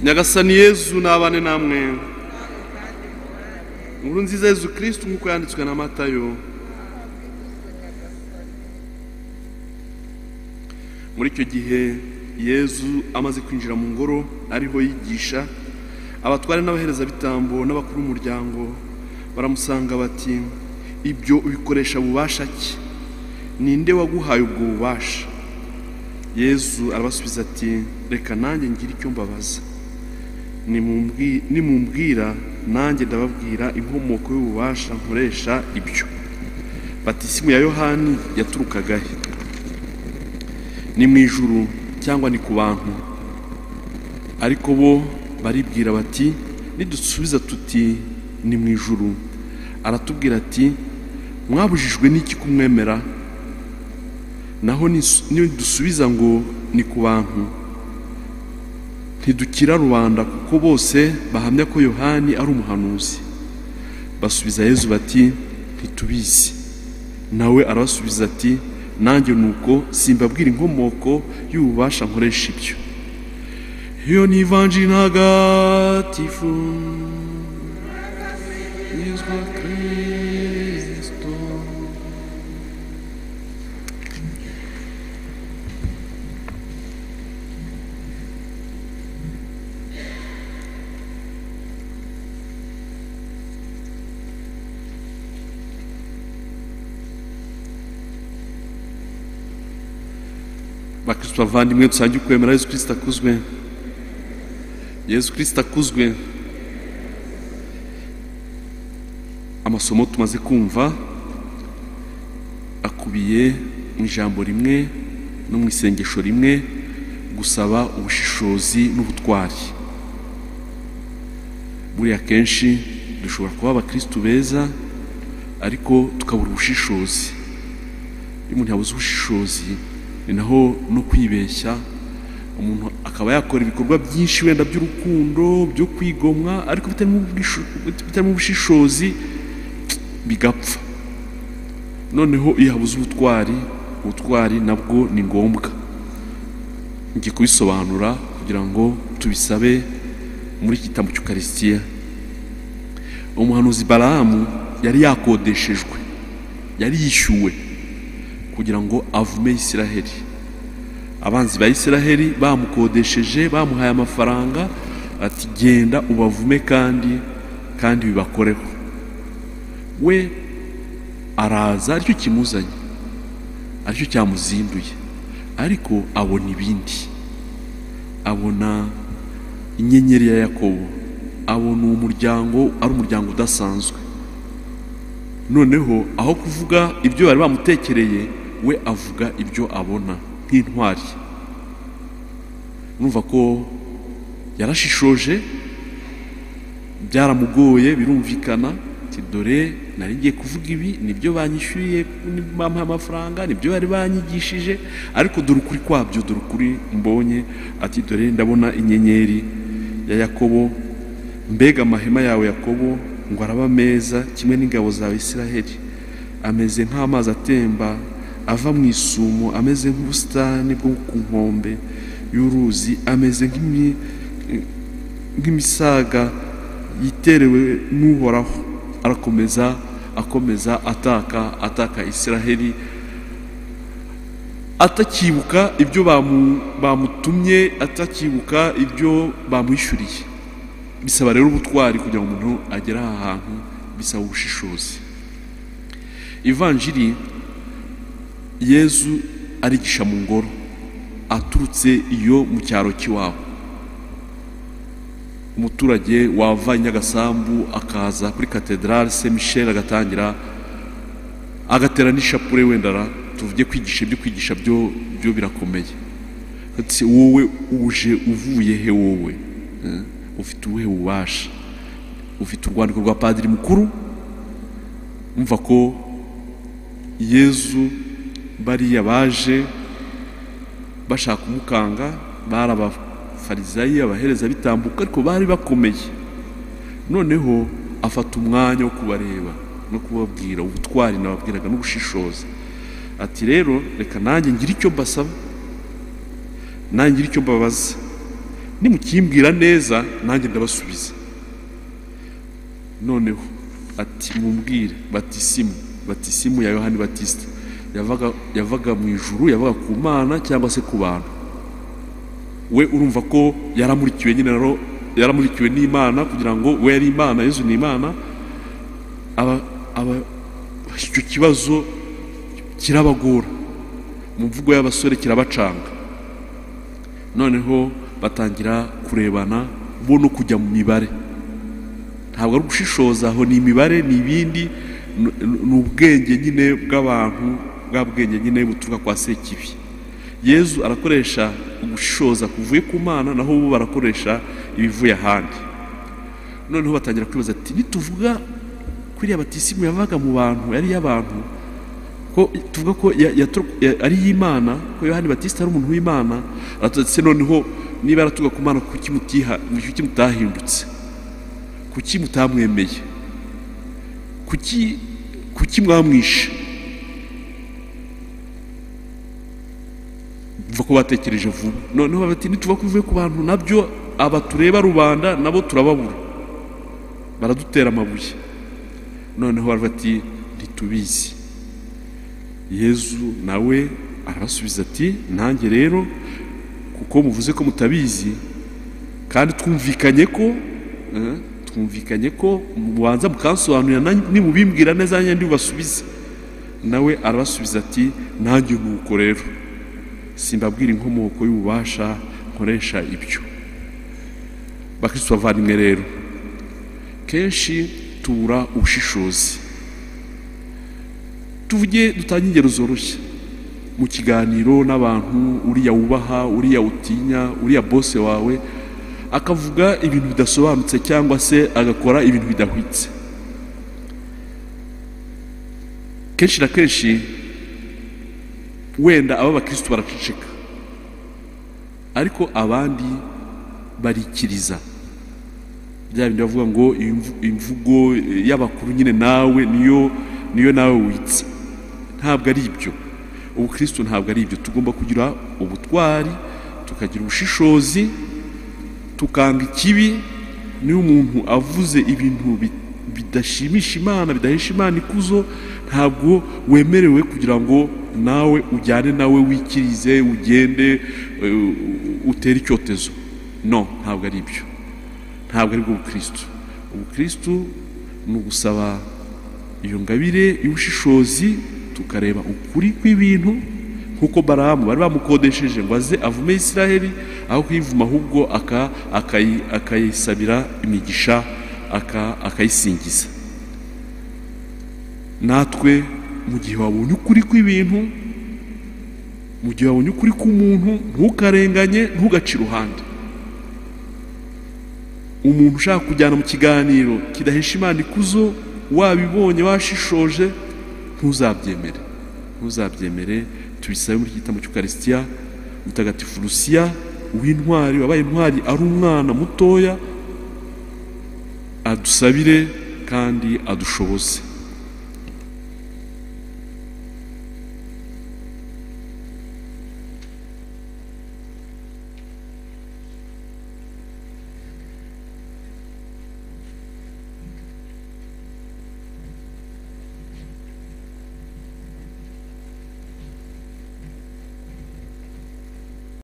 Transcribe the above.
nyagasani yezu nabane namwe inkuru nziza yezu kirisitu nk'uko yanditswe na matayo muri icyo gihe yezu amaze kwinjira mu ngoro ariho yigisha abatware n'abaherezabitambo n'abakuru b'umuryango baramusanga bati ibyo ubikoresha bubasha ki ninde waguhaye ubwo bubasha yezu arabasubiza ati reka nanjye ngire icyo mbabaza nimumbwira nanjye ndababwira inkomoko y'ububasha nkoresha ibyo batisimu ya yohani yaturukagahe ni mu ijuru cyangwa ni ku bantu ariko bo baribwira bati nidusubiza tuti ni mu ijuru aratubwira ati mwabujijwe n'iki kumwemera naho nidusubiza ngo ni ku bantu ntidukira rubanda kuko bose bahamya ko yohani ari umuhanuzi basubiza yezu bati ntitubizi nawe arabasubiza ati nanjye nuko simbabwira inkomoko y'ububasha nkoresha ibyo iyo ni ivanjiri ntagatifu yizwa kirisito bakristo bavandimwe dusange ukwemera yesu kirisita akuzwe yesu kirisita akuzwe amasomo tumaze kumva akubiye mu ijambo rimwe no mu isengesho rimwe gusaba ubushishozi n'ubutwari buriya kenshi dushobora kuba abakristo beza ariko tukabura ubushishozi iyo umuntu yabuze ubushishozi ni naho no kwibeshya umuntu akaba yakora ibikorwa byinshi wenda by'urukundo byo kwigomwa ariko bitarimo ubushishozi bigapfa noneho iyo habuze ubutwari ubutwari nabwo ni ngombwa ngiye kubisobanura kugira ngo tubisabe muri iki gitambo cy'ukarisitiya umuhanuzi barahamu yari yakodeshejwe yari yishyuwe kugira ngo avume Isiraheli abanzi ba Isiraheli bamukodesheje bamuhaye amafaranga ati genda ubavume kandi kandi bibakoreho we araza aricyo kimuzanye aricyo cyamuzinduye ariko abona ibindi abona inyenyeri ya yakobo abona uwo muryango ari umuryango udasanzwe noneho aho kuvuga ibyo bari bamutekereye we avuga ibyo abona nk'intwari numva ko yarashishoje byaramugoye birumvikana dore nari ngiye kuvuga ibi nibyo banyishyuriye bamuha amafaranga nibyo bari banyigishije ariko dore ukuri kwabyo dore ukuri mbonye ati dore ndabona inyenyeri ya yakobo mbega amahema yawe yakobo ngo araba meza kimwe n'ingabo zawe Isiraheli ameze nk'amazi atemba ava mu isumo ameze nk'ubusitani bwo ku nkombe y'uruzi ameze nk'imisaga yiterewe n'uhoraho arakomeza akomeza ataka ataka isiraheli atakibuka ibyo bamutumye atakibuka ibyo bamwishyuriye bisaba rero ubutwari kugira ngo umuntu agere aha hantu bisaba ubushishozi ivanjiri yezu arigisha mu ngoro aturutse iyo mu cyaro cy'iwabo umuturage wava nyagasambu akaza kuri katedrale se michel agatangira agatera n'ishapure wenda tuvuge kwigisha ibyo kwigisha byo byo birakomeye wowe uje uvuye he wowe ufite ubuhe bubasha ufite urwandiko rwa padiri mukuru umva ko yezu bariya baje bashaka umukanga bari abafarizayi abahereza bitambuka ariko bari bakomeye noneho afata umwanya wo kubareba no kubabwira ubutwari nababwiraga n'ubushishozi ati rero reka nanjye ngire icyo mbasaba nanjye ngire icyo mbabaza nimukimbwira neza nanjye ndabasubiza noneho ati mumbwire batisimu batisimu ya yohani batisita yavaga yavaga mu ijuru yavaga ku mana cyangwa se ku bantu we urumva ko yaramurikiwe nyine rero yaramurikiwe n'imana kugira ngo we yari imana yezu ni imana aba aba icyo kibazo kirabagora mu mvugo y'abasore kirabacanga noneho batangira kurebana bo no kujya mu mibare ntabwo ari ugushishoza aho ni imibare ni ibindi ni ubwenge nyine bw'abantu bwa bwenge nyine buturuka kwa sekibi yezu arakoresha ugushishoza kuvuye ku mana naho bo barakoresha ibivuye ahandi noneho batangira kwibaza ati nituvuga kuriya batisimu yavaga mu bantu yari iy'abantu ko tuvuga ko ari iy'imana ko yohani batisita ari umuntu w'imana aratutse noneho niba yaratuga ku mana kuki mutahindutse kuki mutamwemeye kuki kuki mwamwishe mva ko batekereje vuba noneho bati nituba kuvuye ku bantu nabyo aba tureba rubanda nabo turababura baradutera amabuye noneho bati ntitubizi yezu nawe arabasubiza ati nanjye rero kuko muvuze ko mutabizi kandi twumvikanye ko twumvikanye ko mubanza mukansobanurira nimubimbwira neza nanjye ndibubasubize nawe arabasubiza ati nanjye nuko rero simbabwira inkomoko y'ububasha nkoresha ibyo bakristo bavandimwe rero kenshi tubura ubushishozi tuvuge dutange ingero zoroshye mu kiganiro n'abantu uriya wubaha uriya utinya uriya bose wawe akavuga ibintu bidasobanutse cyangwa se agakora ibintu bidahwitse kenshi na kenshi wenda aba abakirisitu baraceceka ariko abandi barikiriza bya bindi bavuga ngo imvugo y'abakuru nyine nawe niyo niyo nawe witse ntabwo ari ibyo ubukirisitu ntabwo ari ibyo tugomba kugira ubutwari tukagira ubushishozi tukanga ikibi niyo umuntu avuze ibintu bidashimisha imana bidahesha imana ikuzo ntabwo wemerewe kugira ngo nawe ujyane nawe wikirize ugende utere icyotezo no ntabwo ari ibyo ntabwo aribwo bukirisitu ubukirisitu ni ugusaba iyo ngabire y'ubushishozi tukareba ukuri kw'ibintu nk'uko baramu bari bamukodesheje ngo aze avume israheli aho kuyivuma ahubwo akayisabira imigisha akayisingiza natwe mu gihe wabonye ukuri kw'ibintu mu gihe wabonye ukuri k'umuntu ntukarenganye ntugace iruhande umuntu ushaka kujyana mu kiganiro kidahesha imana ikuzo wabibonye washishoje ntuzabyemere ntuzabyemere tubisabe muri iki gitabo cy'ukarisitiya mutagatifu rusiya w'intwari wabaye intwari ari umwana mutoya adusabire kandi adushoboze